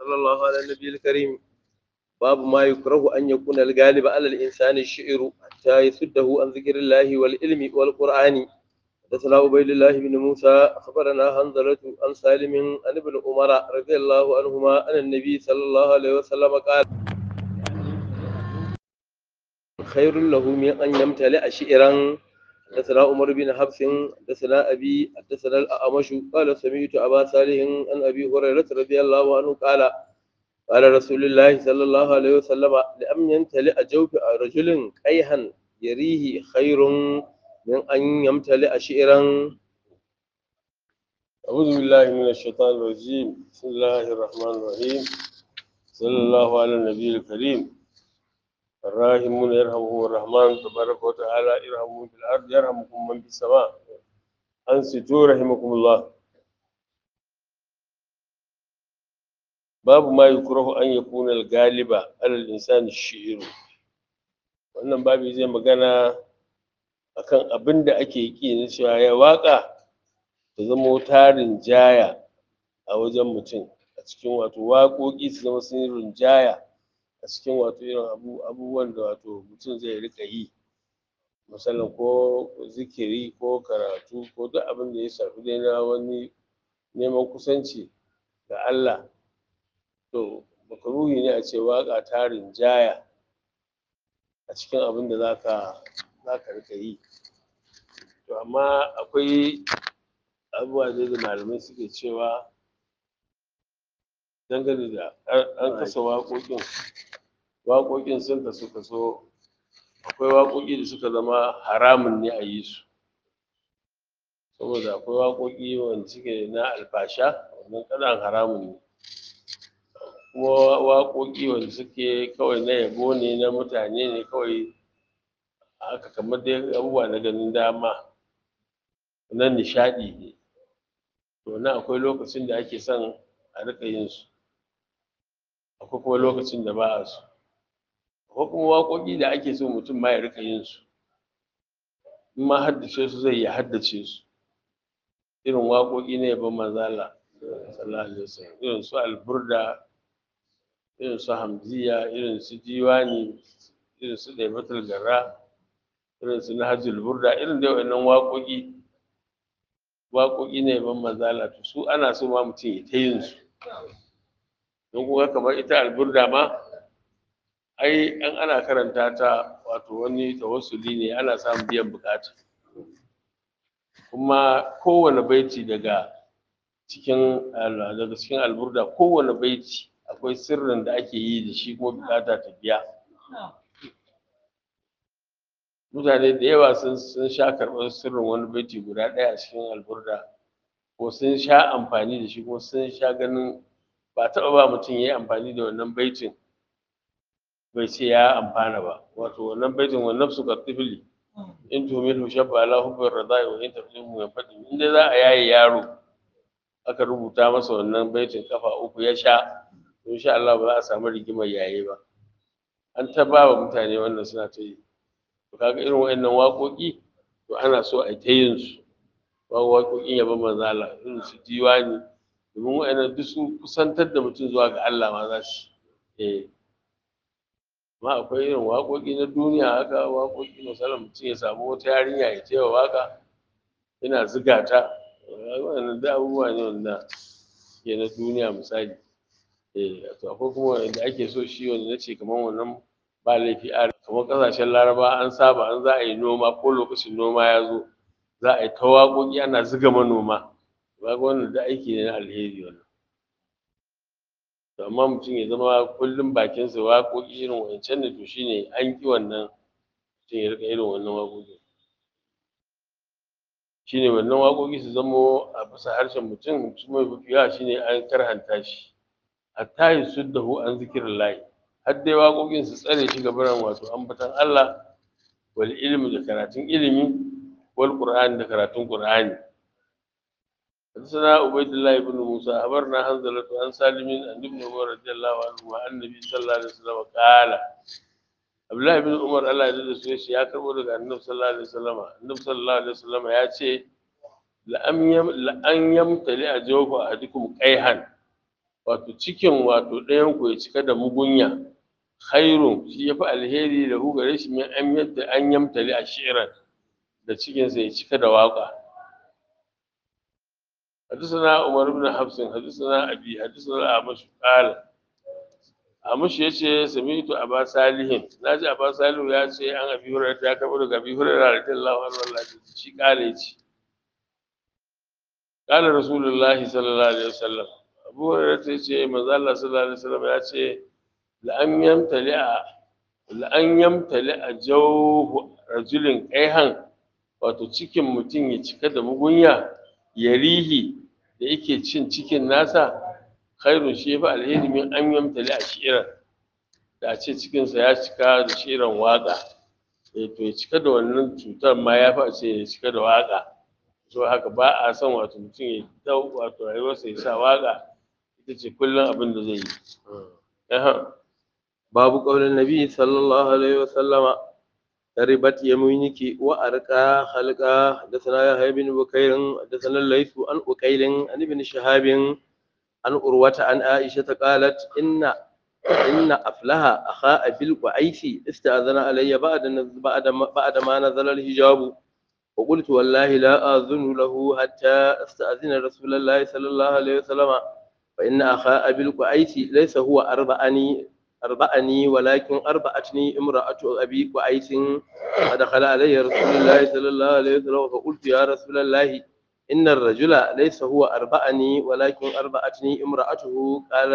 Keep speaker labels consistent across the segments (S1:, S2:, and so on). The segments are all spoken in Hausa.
S1: صلى الله على النبي الكريم باب ما يكره أن يكون الغالب على الإنسان الشعر حتى يسده عن ذكر الله والعلم والقرآن حدثنا عبيد الله بن موسى أخبرنا حنظلة عن سالم عن ابن عمر رضي الله عنهما عن النبي صلى الله عليه وسلم قال خير له من أن يمتلئ شعرا حدثنا عمر بن حفص حدثنا أبي حدثنا الأعمش قال سمعت أبا صالح عن أبي هريرة رضي الله عنه قال قال رسول الله صلى الله عليه وسلم لأن يمتلئ جوف رجل قيها يريه خير من أن يمتلئ شعرا
S2: أعوذ بالله من الشيطان الرجيم بسم الله الرحمن الرحيم صلى الله على النبي الكريم الراحمون يرحمهم الرحمن تبارك وتعالى يرحمهم في الأرض يرحمكم من في السماء أنصتوا رحمكم الله باب ما يكره أن يكون الغالب على الإنسان الشعير wannan babu zai magana akan abin da ake ki na cewa ya waka ta zama tarin jaya a wajen mutum a cikin wato waƙoƙi su zama sun yi rinjaya a cikin wato irin abubuwan da wato mutum zai rika yi misalin ko zikiri ko karatu ko duk abin da ya shafi dai na wani neman kusanci ga Allah to makaruhi ne a ce waƙa ta rinjaya a cikin abin da zaka zaka rika yi to amma akwai abubuwa dai da malamai suke cewa dangane da an kasa waƙoƙin waƙoƙin sun kasu kaso akwai waƙoƙi da suka zama haramun ne a yi su saboda akwai waƙoƙi wanda suke na alfasha wannan kalan haramun ne kuma waƙoƙi wanda suke kawai na yabo ne na mutane ne kawai haka kamar dai abubuwa na ganin dama na nishaɗi ne to nan akwai lokacin da ake son a riƙa yin su akwai kuma lokacin da ba a so akwai kuma waƙoƙi da ake so mutum ma ya riƙa yin su in ma haddace su zai ya haddace su irin waƙoƙi na yabon manzala sallallahu alaihi wasallam irin su alburda irin su hamziya irin su diwani irin su ɗaibatul garra irin su nahjul burda irin dai wannan waƙoƙi waƙoƙi ne ban manzala to su ana so ma mutum ya ta yin su don kuma kamar ita alburda ma ai an ana karanta ta wato wani tawassuli ne ana samun biyan bukata kuma kowane baiti daga cikin daga cikin alburda kowane baiti akwai sirrin da ake yi da shi kuma bukata ta biya mutane da yawa sun sun sha karɓar sirrin wani baiti guda ɗaya a cikin alburda ko sun sha amfani da shi ko sun sha ganin ba taɓa ba mutum ya yi amfani da wannan baitin bai ce ya amfana ba wato wannan baitin wa nafsu ka tifli in tumilu shabba ala hubbar radai wa in taflihu ya fadi in dai za a yaye yaro aka rubuta masa wannan baitin kafa uku ya sha insha Allah ba za a samu rigimar yaye ba an ta ba wa mutane wannan suna ta yi to kaga irin wayannan waƙoƙi to ana so a ta yin su waƙoƙin yabon manzala irin su diwani domin wayannan duk su kusantar da mutum zuwa ga Allah ma za su eh amma akwai irin waƙoƙi na duniya haka waƙoƙi misalin mutum ya samu wata yarinya ya taya waƙa yana ziga ta wannan da abubuwa ne wanda ke na duniya misali eh to akwai kuma wanda ake so shi wanda nace kamar wannan ba laifi a kamar ƙasashen laraba an saba an za a yi noma ko lokacin noma ya zo za a yi ta waƙoƙi ana ziga manoma kaga wannan da aiki ne na alheri wannan to amma mutum ya zama kullum bakinsa waƙoƙi irin wancan ne to shine an ƙi wannan mutum ya riƙa irin wannan waƙoƙi shine wannan waƙoƙi su zamo a bisa harshen mutum su mai mafiya shine an karhanta shi hatta yi suddahu an zikirin layi har dai waƙoƙin su tsare shi gabaran wato ambatan Allah wal ilmi da karatun ilimi wal qur'ani da karatun qur'ani حدثنا عبيد الله بن موسى أخبرنا حنظلة عن سالم عن ابن عمر رضي الله عنه عن النبي صلى الله عليه وسلم قال عبد الله بن عمر الله يجزاه سويش يا كربو daga annabi sallallahu alaihi wasallam annabi sallallahu alaihi wasallam ya ce la am yam la an yamtali ajawfa ahadikum qayhan wato cikin wato ɗayan ku ya cika da mugunya khairun shi yafi alheri da hu gare shi min an yadda an yamtali a shi'ran da cikin sa ya cika da waka حدثنا عمر بن حفص حدثنا أبي حدثنا أعمش قال أعمش يشي سمعت أبا صالح ناجي أبا صالح يشي أن أبي هريرة يا كبر أبي هريرة رضي الله عنه والله شي قال يشي قال رسول الله صلى الله عليه وسلم أبو هريرة يشي من الله صلى الله عليه وسلم يشي لأن يمتلئ لأن يمتلئ جوه رجل قيها wato cikin mutum ya cika da mugunya ya rihi da yake cin cikin nasa khairun shi yafi alheri min an yamtali a shi'ira da a ce cikinsa ya cika da shi'iran waƙa eh to ya cika da wannan cutar ma ya fi a ce ya cika da waƙa so haka ba a son wato mutum ya dau wato rayuwarsa ya sa waƙa ita ce kullum abin da zai yi Aha.
S1: babu qaulin nabi sallallahu alaihi wasallam تربت يمينك وأرقى خلقا حدثنا يحيى بن بكير حدثنا الليث عن أكيل عن ابن شهاب عن أروة عن عائشة قالت إن إن أفلها أخا أبي القعيس استأذن علي بعد بعد بعد ما نزل الحجاب وقلت والله لا آذن له حتى استأذن رسول الله صلى الله عليه وسلم فإن أخا أبي القعيس ليس هو أربعني أربعني ولكن أربعتني امرأة أبي قعيس فدخل علي رسول الله صلى الله عليه وسلم فقلت يا رسول الله إن الرجل ليس هو أربعني ولكن أربعتني امرأته قال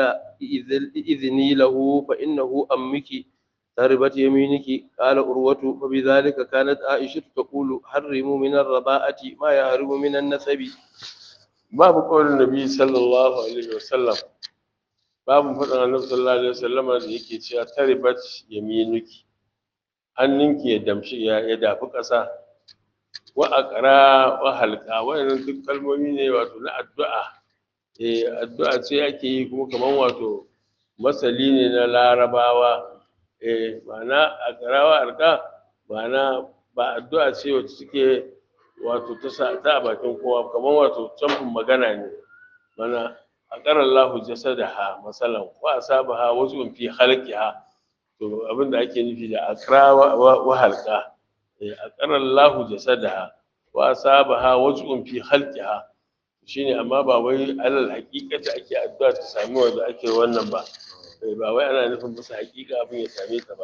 S1: إذني له فإنه أمك تربت يمينك قال أروة فبذلك كانت عائشة تقول حرموا من الرضاءة ما يحرم من النسب
S2: babu ƙaunin nabi sallallahu alaihi wasallam babu faɗin annabi sallallahu alaihi wasallam da yake cewa taribat yaminuki hannunki ya damshi ya ya dafi ƙasa wa aqra wa halqa wayannan duk kalmomi ne wato na addu'a eh addu'a ce ake yi kuma kaman wato masali ne na larabawa eh ma'ana aqra wa halqa ma'ana ba addu'a ce wacce suke wato ta sa ta a bakin kowa kamar wato camfin magana ne mana aqara Allahu jasadaha masalan wa asabaha wazun fi khalqiha to abinda ake nufi da aqra wa halqa eh aqara Allahu jasadaha wa asabaha wazun fi khalqiha shine amma ba wai alal haqiqata ake addu'a ta sami wanda ake wannan ba eh ba wai ana nufin musu haqiqa abin ya same ta ba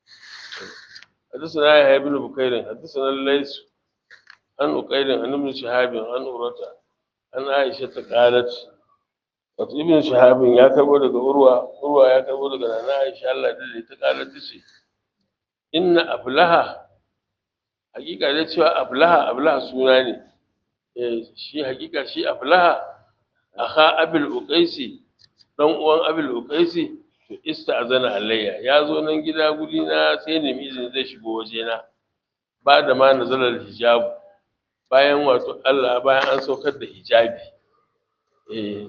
S2: حدثنا يحيى بن بكير حدثنا الليث عن أقيل عن ابن شهاب عن أورة عن عائشة قالت wato ibn shahabin ya karbo daga urwa urwa ya karbo daga nana aisha Allah da ta kala ta ce inna ablaha hakika da cewa ablaha ablaha suna ne eh shi hakika shi ablaha akha abil uqaisi dan uwan abil uqaisi to ista'zana alayya ya zo nan gida guri na sai ne izini zai shigo waje na ba da ma nazalar hijabu bayan wato Allah bayan an saukar da hijabi eh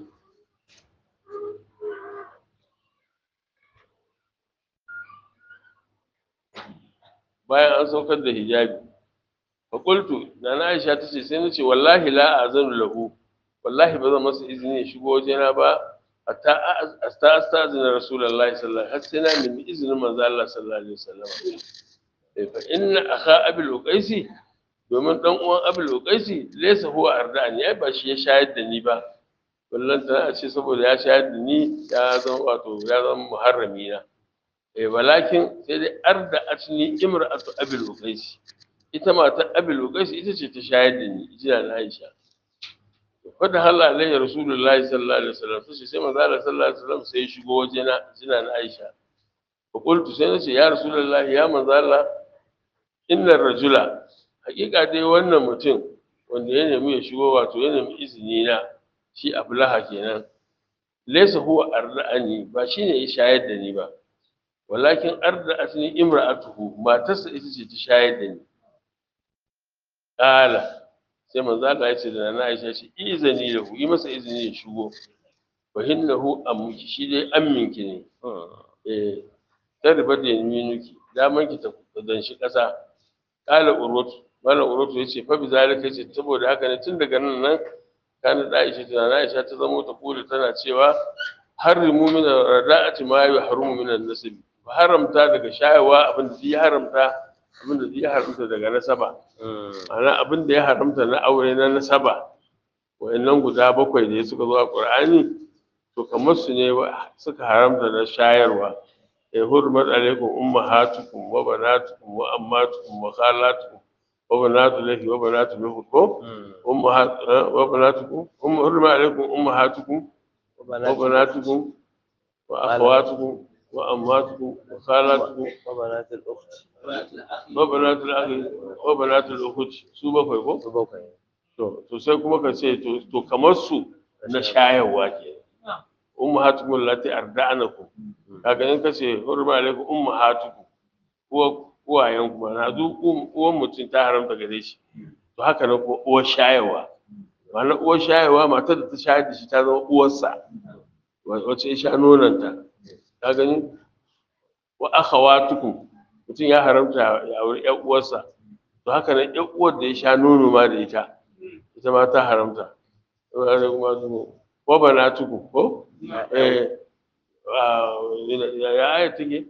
S2: bayan an saukar da hijabi fa qultu nana Aisha tace sai nace wallahi la azanu lahu wallahi ba zan masa izini ya shigo wajena ba hatta asta astazina rasulullahi sallallahu alaihi wasallam har sai na nemi izinin manzo Allah sallallahu alaihi wasallam fa inna akha abil uqaisi domin dan uwan abul uqaisi laysa huwa ardani ai ba shi ya shayar da ni ba wallan ta a ce saboda ya shayar da ni ya zama wato ya zama muharrami na eh walakin sai dai arda atni imra'atu abul uqaisi ita matar abul uqaisi ita ce ta shayar da ni ita na Aisha fada halla alayhi rasulullahi sallallahu alaihi wasallam sai sai manzo Allah sallallahu alaihi wasallam sai ya shigo wajena jina na Aisha fa qultu sai nace ya rasulullahi ya manzo Allah innar rajula hakika dai wannan mutum wanda ya nemi ya shigo wato ya nemi izini na shi ablaha kenan laysa huwa arda'ani ba shine ya shayar da ni ba walakin arda'atni imra'atuhu matarsa ita ce ta shayar da ni qala sai manzo Allah ya ce da na Aisha ce izini da ku yi masa izini ya shigo fa hinnahu ammuki shi dai amminki ne eh tarba da yaminuki daman ki ta danshi kasa qala urwatu malam urwatu yace fa bi zalika yace saboda haka ne tun daga nan nan kana da Aisha tana na Aisha ta zamo ta kula tana cewa harrimu min rada'ati ma yahrumu min an-nasab haramta daga shayarwa abin da ya haramta abin da ya haramta daga nasaba ma'ana abin da ya haramta na aure na nasaba wa'annan guda bakwai da suka zo a Qur'ani to kamar su ne suka haramta na shayarwa ya hurmat alaikum ummahatukum wa banatukum wa ammatukum wa khalatukum wa banatu lahi wa banatu lahu ko ummahat wa banatukum um hurmat alaikum ummahatukum wa banatukum wa akhawatukum wa ammatukum wa khalatukum
S1: وبنات الأخت
S2: wa banatu lahi wa banatu lahu su bakwai ko
S1: bakwai
S2: to to sai kuma ka ce to to kamar su na shayarwa ke ummahatukum allati arda'anakum kaga in kace hurma alaikum ummahatukum uwa uwayen ku na duk uwan mutum ta haramta gare shi to haka na ko uwar shayarwa ma'ana uwar shayarwa matar da ta shayar da shi ta zama uwarsa wacce ya sha nonanta ka gani wa akhawatukum mutum ya haramta ya auri ƴan uwarsa to haka nan ƴan uwar da ya sha nono ma da ita ita ma ta haramta wa banatukum ko eh ya aya take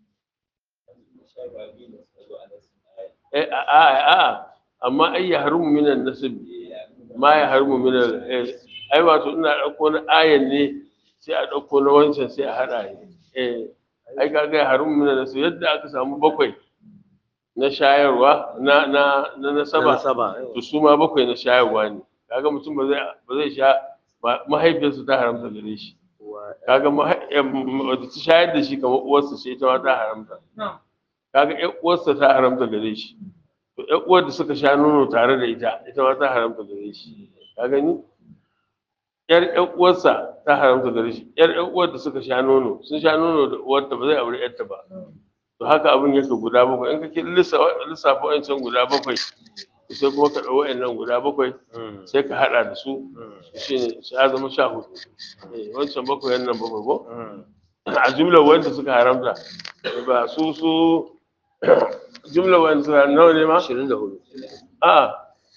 S2: eh a a a amma ai ya harumu minan nasib ma ya harumu minan eh ai wato ina dauko na ayan ne sai a dauko na wancan sai a hada eh ai kaga ya harumu minan nasib yadda aka samu bakwai na shayarwa na na na nasaba
S1: saba
S2: to su ma bakwai na shayarwa ne kaga mutum ba zai ba zai sha mahaifiyarsa ta haramta gare shi kaga wadda ta shayar da shi kamar uwarsa ce ita ma ta haramta kaga ƴan uwarsa ta haramta gare shi to ƴan uwar da suka sha nono tare da ita ita ma ta haramta gare shi ka gani ƴar ƴan uwarsa ta haramta gare shi ƴar ƴan uwar da suka sha nono sun sha nono da uwarta ba zai aure ƴarta ba to haka abin yake guda bakwai in kake lissafa wancan guda bakwai sai kuma ka ɗau wa'annan guda bakwai sai ka haɗa da su shi ne sai ya zama sha hudu wancan bakwai nan bakwai ko a jumlar wanda suka haramta ba su su jumlar wanda suka nawa ne ma
S1: ashirin da hudu
S2: a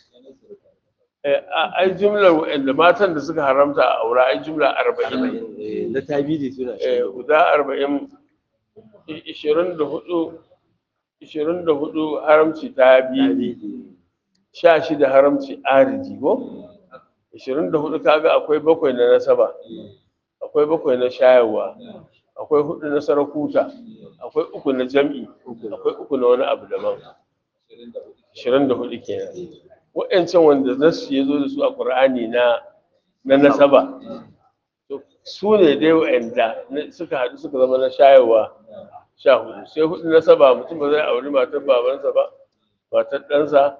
S2: ai jumlar wanda matan da suka haramta a aura ai jumla arba'in
S1: na tabidi suna
S2: guda arba'in ishirin da hudu ishirin da hudu haramci ta biyu sha shida haramci ariji ko ishirin da hudu kaga akwai bakwai na nasaba akwai bakwai na shayarwa akwai hudu na sarakuta akwai uku na jam'i akwai uku na wani abu daban ishirin da hudu kenan wa'ancan wanda nasu ya zo da su a ƙur'ani na na nasaba su ne dai wa'anda suka haɗu suka zama na shayarwa sha hudu sai hudu nasaba mutum ba zai auri matar babansa ba matar ɗansa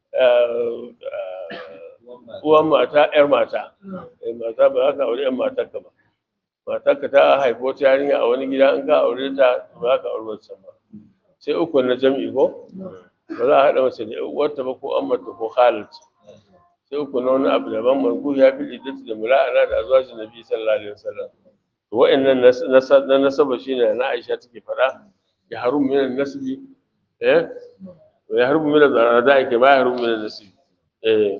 S2: uwan mata yar mata mata ba za ka aure yan matar ka ba matar ka ta haifi wata yarinya a wani gida in ka aure ta ba za ka aure wacce ba sai uku na jam'i ko ba za a haɗa mace da uwarta ba ko ammata ko khalat sai uku na wani abu daban margu ya fi iddatu da mula'ana da azwajin nabi sallallahu alaihi wasallam to wa'annan na nasaba shine na Aisha take faɗa ya harum min nasbi eh ya harum min zarada ke ba ya harum min nasbi eh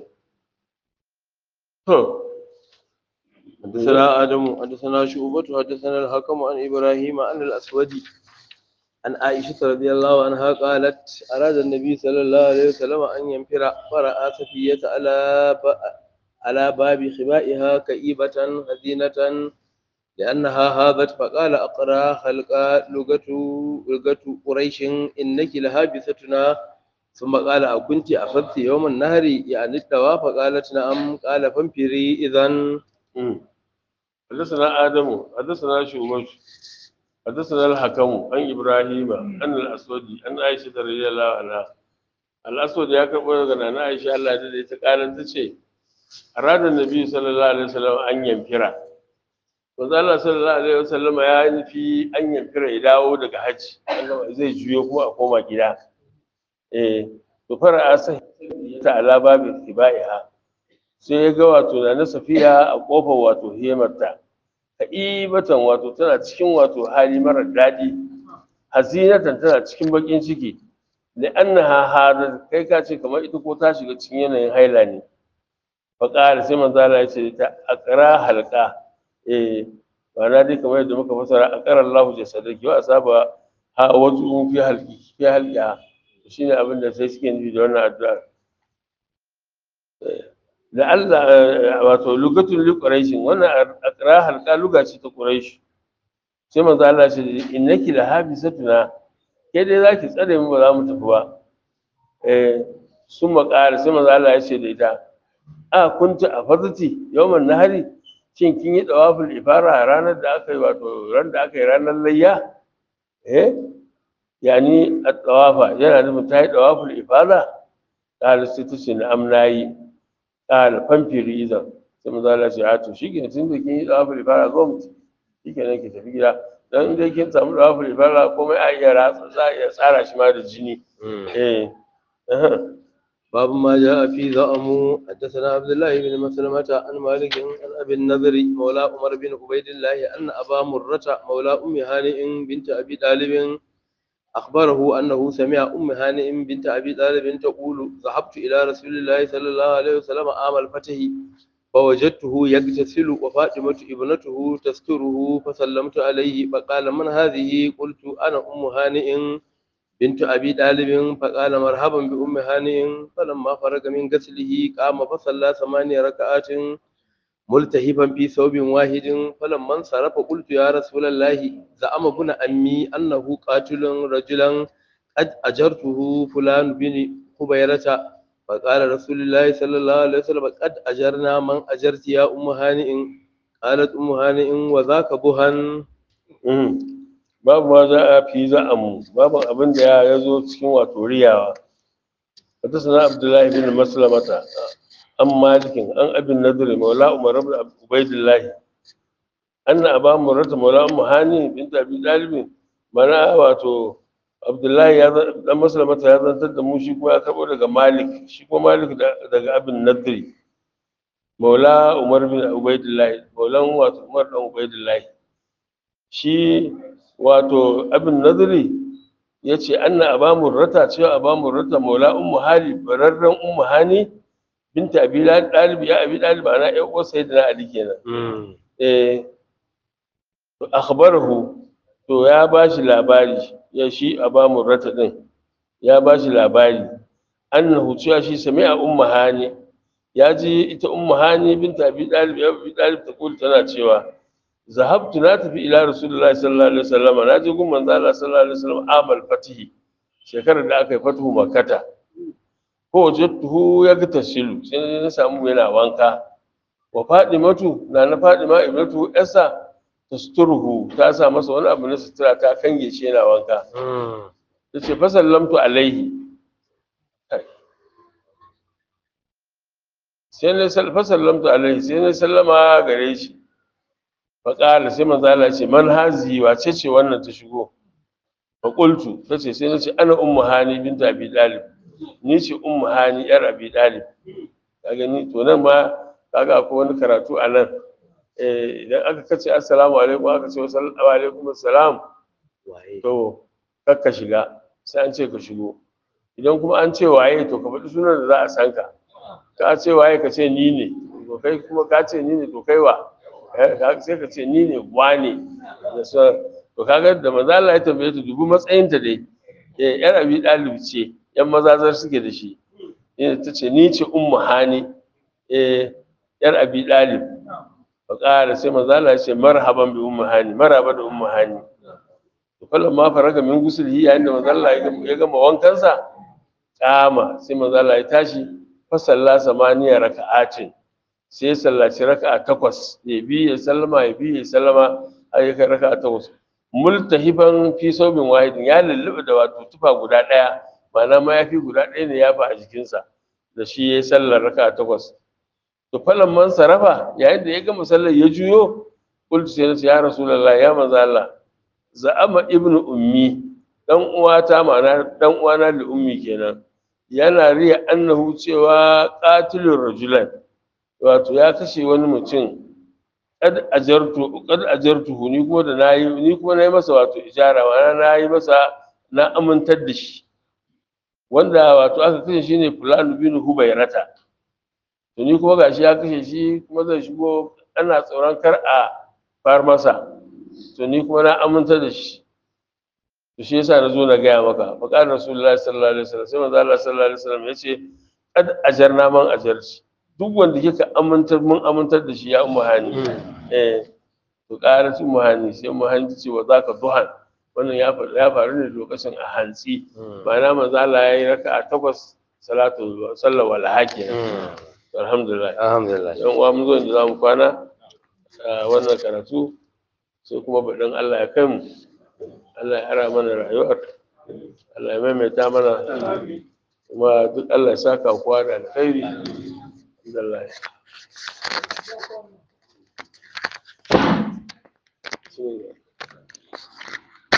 S2: to
S1: حدثنا آدم حدثنا شعبة حدثنا الحكم عن إبراهيم عن الأسود عن عائشة رضي الله عنها قالت أراد النبي صلى الله عليه وسلم أن ينفر فرأى صفية على ب... على باب خبائها كئيبة حزينة لأنها هابت فقال أقرأ خلق لغة لغة قريش إنك لهابثتنا ثم قال أكنت أخذت يوم النهر يعني الدواء فقالت نعم قال فانفري إذا
S2: حدثنا آدم حدثنا شعبة حدثنا الحكم عن إبراهيم عن الأسود عن عائشة رضي الله عنها الأسود يا كبر عن عائشة الله تدي تقال تشي أراد النبي صلى الله عليه وسلم أن ينفر manzo Allah sallallahu alaihi wasallam ya nufi an yamfira ya dawo daga hajji zai juyo kuma a koma gida eh to fara asai ta ala babin tibaiha sai ya ga wato na na safiya a kofar wato hemarta ka'ibatan wato tana cikin wato hali marar daɗi hazinatan tana cikin bakin ciki da annaha hada kai ka ce kamar ita ko ta shiga cikin yanayin haila ne fa qala sai manzo Allah ya ce ta aqra halqa eh ma'ana dai kamar yadda muka fasara a ƙarar lahu jasadaki wa asaba ha wasu fi halki fi halkiya shine abin da sai suke nufi da wannan addu'a da Allah wato lugatun li quraishin wannan aqra halqa luga ce ta quraish sai manzo Allah ce innaki la habisatuna ke dai zaki tsare mu ba za mu tafi ba eh sun makara sai manzo Allah ya ce da ita a kunta a fazati yawman nahari shin kin yi dawaful ifara ranar da aka yi wato ran da aka yi ranar layya eh yani at-tawafa yana nufin ta yi dawaful ifara qala sai ta ce na amnayi qala famfiri idan sai manzo Allah ya ce a to shikenan tun da kin yi dawaful ifara zo mu shikenan ki tafi gida dan dai kin samu dawaful ifara komai a iya ratsa za a iya tsara shi ma da jini eh
S1: باب ما جاء في زعم حدثنا عبد الله بن مسلمة عن مالك عن أبي النذر مولى عمر بن عبيد الله أن أبا مرة مولى أم هانئ بنت أبي طالب أخبره أنه سمع أم هانئ بنت أبي طالب تقول ذهبت إلى رسول الله صلى الله عليه وسلم عام الفتح فوجدته يغتسل وفاطمة ابنته تستره فسلمت عليه فقال من هذه قلت أنا أم هانئ بنت أبي طالب فقال مرحبا بأم هانئ فلما فرغ من غسله قام فصلى ثمانية ركعات ملتهبا في ثوب واحد فلما انصرف قلت يا رسول الله زعم ابن أمي أنه قاتل رجلا قد أجرته فلان بن خبيرة فقال رسول الله صلى الله عليه وسلم قد أجرنا من أجرت يا أم هانئ قالت أم هانئ وذاك بهن
S2: babu ma za a fi za a mu babu abin da ya zo cikin wato riyawa حدثنا عبد الله بن مسلمة عن مالك عن أبي النضر مولى عمر بن عبيد الله أن أبا مرة مولى أم هاني بنت أبي طالب mana wato Abdullahi ya dan Maslamata ya zantar da mu shi kuma ya karbo daga Malik shi kuma Malik daga Abin Nadri Maula Umar bin Ubaidillah Maulan wato Umar dan Ubaidillah shi wato Abin Nadri ya ce anna aba murrata cewa aba murrata maula ummu hali bararren ummu hani binta abi dalib ya abi dalib ana ya uwar sayyidina ali kenan eh to akhbarahu to ya bashi labari ya shi aba murrata din ya bashi labari annahu cewa shi sami'a ummu hani ya ji ita ummu hani binta abi dalib ya abi dalib ta kula tana cewa zahabtu na tafi ila rasulullahi sallallahu alaihi wasallam na je gun manzo Allah sallallahu alaihi wasallam amal fatihi shekarar da aka yi fatuhu makkata ko wajadtuhu ya ga tasilu sai na samu yana wanka wa fadimatu na na fadima ibnatu esa tasturuhu ta sa masa wani abu na sutura ta kange shi yana wanka tace fa sallamtu alaihi sai na fa sallamtu alaihi sai na sallama gare shi faƙala sai manzo Allah ce man hazi wace ce wannan ta shigo fa qultu tace sai nace ana ummu hani bint abi dalib ni ce ummu hani yar abi dalib kaga ni to nan ma kaga akwai wani karatu a nan eh idan aka kace assalamu alaikum aka ce wa alaikum assalam to kakka shiga sai an ce ka shigo idan kuma an ce waye to ka faɗi sunan da za a san ka ka ce waye ka ce ni ne to kai kuma ka ce ni ne to kai wa sai ka ce ni ne wane da su to kaga da maza Allah ya tambaye ta dubu matsayin ta dai eh yar abi dalib ce yan mazazar suke da shi eh ta ce ni ce ummu hani eh yar abi dalib fa qala sai maza Allah ya ce marhaban bi ummu hani marhaba da ummu hani to kallon ma faraga min gusulhi yayin da maza Allah ya gama wankansa kama sai maza Allah ya tashi fa salla samaniya raka'atin sai ya sallaci raka'a takwas ya bi ya sallama ya bi ya sallama har ya kai raka'a takwas multahifan fi saubin wahidin ya lulluɓe da wato tufa guda ɗaya ma'ana mayafi guda ɗaya ne ya fa a jikinsa da shi ya yi sallar raka'a takwas to falan man sarafa yayin da ya gama sallar ya juyo qultu sai nace ya rasulullah ya manzo Allah za'ama ibnu ummi dan uwata ma'ana dan uwana da ummi kenan yana riya annahu cewa qatilur rajulan wato ya kashe wani mutum kad ajartu kad ajartuhu ni kuma da nayi ni kuma nayi masa wato ijara ma'ana nayi masa na amintar da shi wanda wato aka kashe shi ne fulani bin hubairata to ni kuma gashi ya kashe shi kuma zai shigo ana tsoron kar a far masa to ni kuma na aminta da shi to shi yasa na zo na gaya maka faƙar rasulullahi sallallahu alaihi wasallam sai manzo Allah sallallahu alaihi wasallam ya ce kad ajarna man ajarci duk wanda kika amintar mun amintar da shi ya ummu hani eh to ƙara su muhani sai muhani ce wa zaka duhan wannan ya faru ya faru ne lokacin a hantsi ma'ana manzo Allah ya yi raka'a takwas salatu sallar walaha kenan alhamdulillah
S1: alhamdulillah
S2: yan uwa mun zo inda zamu kwana a wannan karatu sai kuma baɗin Allah ya kai mu Allah ya ara mana rayuwar Allah ya maimaita mana kuma duk Allah ya saka kowa da alkhairi alhamdulillah Bismillah.